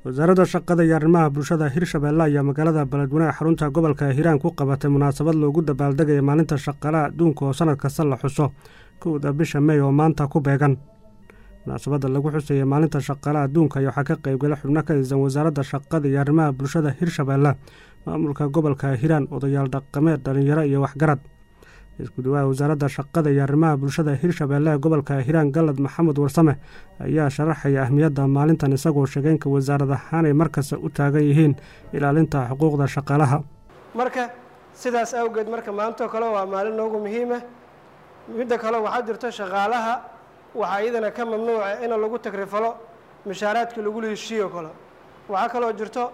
wasaaradda shaqada iyo arrimaha bulshada hirshabeelle ayaa magaalada beledweyne ee xarunta gobolka hiiraan ku qabatay munaasabad loogu dabaaldegaya maalinta shaqaalaha adduunka oo sanad kasta la xuso kowda bisha mey oo maanta ku beegan munaasabadda lagu xusaya maalinta shaqaalaha adduunka ayaa waxaa ka qaybgala xubno ka tirsan wasaaradda shaqada iyo arrimaha bulshada hirshabeelle maamulka gobolka hiiraan odayaal dhaqameed dhalinyaro iyo waxgarad isku dhawaha wasaaradda shaqada iyo arrimaha bulshada hirshabeelle ee gobolka hiiraan galad maxamed warsame ayaa sharaxaya ahmiyadda maalintan isagoo sheegeynka wasaarad ahaan ay markasta u taagan yihiin ilaalinta xuquuqda shaqaalaha marka sidaas awgeed marka maantoo kale waa maalin noogu muhiima midda kale waxaa jirto shaqaalaha waxaa iyadana ka mamnuuca in lagu tagrifalo mushaaraadkii lagula heshiiyo kale waxaa kaloo jirto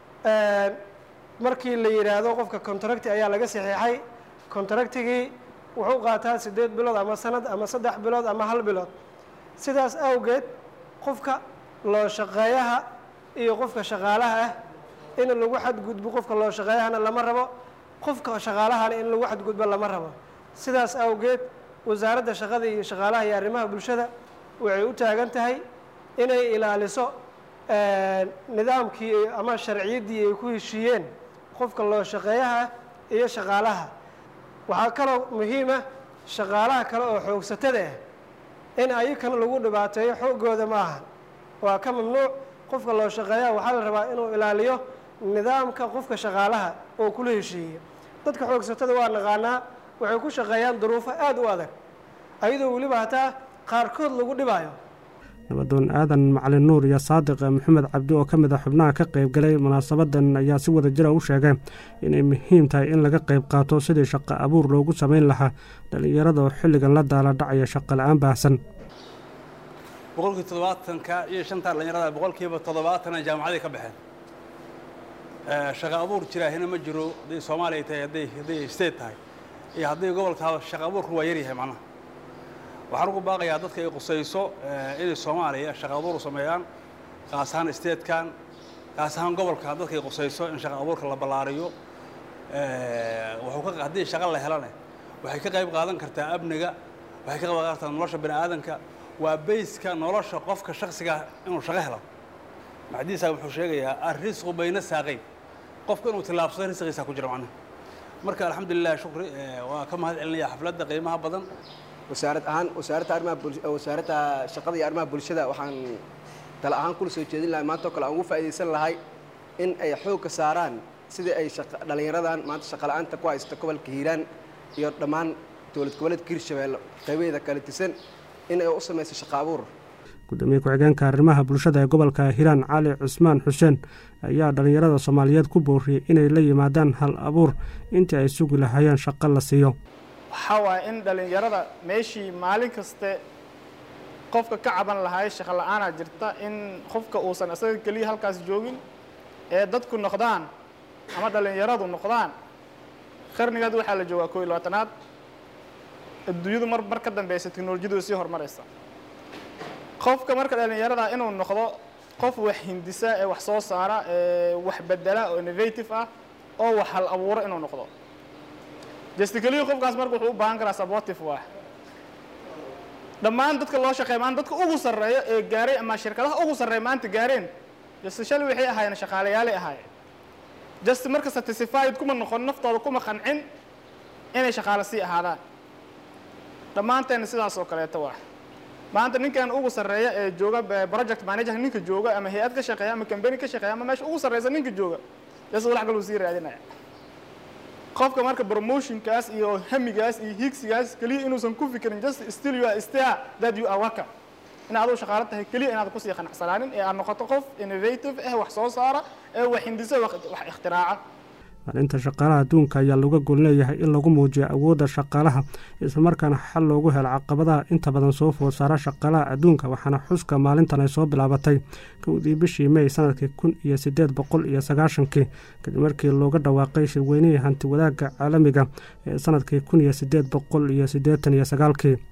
markii la yidhaahdo qofka contracti ayaa laga saxiixay contractigii wuxuu qaataa siddeed bilood ama sanad ama saddex bilood ama hal bilood sidaas awgeed qofka loo shaqeeyaha iyo qofka shaqaalaha ah in lagu xadgudbo qofka loo shaqeeyahana lama rabo qofka shaqaalahana in lagu xadgudbo lama rabo sidaas awgeed wasaaradda shaqada iyo shaqaalaha iyo arrimaha bulshada waxay u taagan tahay inay ilaaliso nidaamkii ama sharciyaddii ay ku heshiiyeen qofka loo shaqeeyaha iyo shaqaalaha waxaa kaloo muhiima shaqaalaha kale oo xoogsatada ah in ayakana lagu dhibaateeyo xooggooda ma aha waa ka mamnuuc qofka loo shaqeeyaha waxaa la rabaa inuu ilaaliyo nidaamka qofka shaqaalaha oo kula heshiiya dadka xoogsatada waa naqaanaa waxay ku shaqeeyaan duruufo aada u adag ayadoo weliba hataa qaarkood lagu dhibaayo nabadoon aadan macalin nuur iyo saadiq maxamed cabdi oo ka mid a xubnaha ka qaybgalay munaasabadan ayaa si wada jira u sheegay inay muhiim tahay in laga qayb qaato sidii shaqo abuur loogu samayn lahaa dhallinyarada oo xilligan la daala dhacaya shaqo la-aan baahsan boqolkii toddobaatanka iyo shanta dhallinyarada boqolkiiba toddobaatana jaamacaday ka baxeen shaqo abuur jiraahina ma jiro hadday soomaaliya tahay hadday hadday state tahay iyo hadday gobolka shaqo abuurku waa yaryahay macnaha waxaan ugu baaqayaa dadka ay qusayso inay soomaaliya shaqa abuur sameeyaan qaas ahaan statekan qaas ahaan gobolka dadka ay qusayso in shaqa abuurka la ballaariyo wuxuu ka haddii shaqa la helane waxay ka qayb qaadan kartaa amniga waxay ka qayb qaadan kartaa nolosha bani aadanka waa bayska nolosha qofka shaksiga inuu shaqo helo maxdiisa wuxuu sheegayaa arrisqu bayna saaqayn qofka inuu tillaabsado risqiisa ku jira macnaha marka alxamdulilah shukri waa ka mahad celinaya xafladda qiimaha badan wasaarad ahaan wasaaradda arrimaha wasaaradda shaqada iyo arrimaha bulshada waxaan tala ahaan kula soo jeedin lahay maanta oo kale aan ugu faa'iidaysan lahay in ay xoogka saaraan sidii ay dhallinyaradan maanta shaqala-aanta ku haysta gobolka hiiraan iyo dhammaan dowlad goboleedka hirshabeelle qaybaheeda kala tisan in ay u samayso shaqo abuur gudoomiye ku-xigeenka arrimaha bulshada ee gobolka hiiraan cali cusmaan xuseen ayaa dhallinyarada soomaaliyeed ku booriyey inay la yimaadaan hal abuur intii ay sugi lahaayeen shaqo la siiyo waxaa waaye in dhallinyarada meeshii maalin kaste qofka ka caban lahaay shaqo la-aanaa jirta in qofka uusan isaga keliya halkaas joogin ee dadku noqdaan ama dhallinyaradu noqdaan qarnigaad waxaa la joogaa koo iyo labaatanaad adduunyadu mar mar ka dambeysa teknolojiyadu sii horumaraysa qofka marka dhallinyarada inuu noqdo qof wax hindisa ee wax soo saara ee wax bedela oo innovative ah oo wax hal abuuro inuu noqdo justikeliyo qofkaas marka wuxuu u baahan karaa sabotive waa dhammaan dadka loo shaqeeya maanta dadka ugu sarreeya ee gaaray ama shirkadaha ugu sarreeya maanta gaareen just shali waxay ahaayeen shaqaalayaalay ahaayeen just marka satisfied kuma noqon naftooda kuma qancin inay shaqaale sii ahaadaan dhammaanteena sidaas oo kaleeto waa maanta ninkan ugu sarreeya ee jooga project manager ninka jooga ama hay-ad ka shaqeeya ama company ka shaqeeya ama meesha ugu sarreysa ninka jooga just walax kaluu sii raadinaya qofka marka promotionkaas iyo hamigaas iyo higsigaas keliya inuusan ku fikirin just still you are still that you are worker in aad u shaqaalo tahay keliya inaad kusii qanacsanaanin ee aad noqoto qof innovative eh wax soo saara ee wax hindiso wax ikhtiraacah maalinta shaqaalaha adduunka ayaa looga gol leeyahay in lagu muujiyo awoodda shaqaalaha islamarkaana xal loogu helo caqabadaha inta badan soo food saara shaqaalaha adduunka waxaana xuska maalintan ay soo bilaabatay kowdii bishii mey sanadkii kun iyo siddeed boqol iyo sagaashankii kadib markii looga dhawaaqay shirweynihii hanti wadaagga caalamiga ee sanadkii kun iyo siddeed boqol iyo siddeetan iyo sagaalkii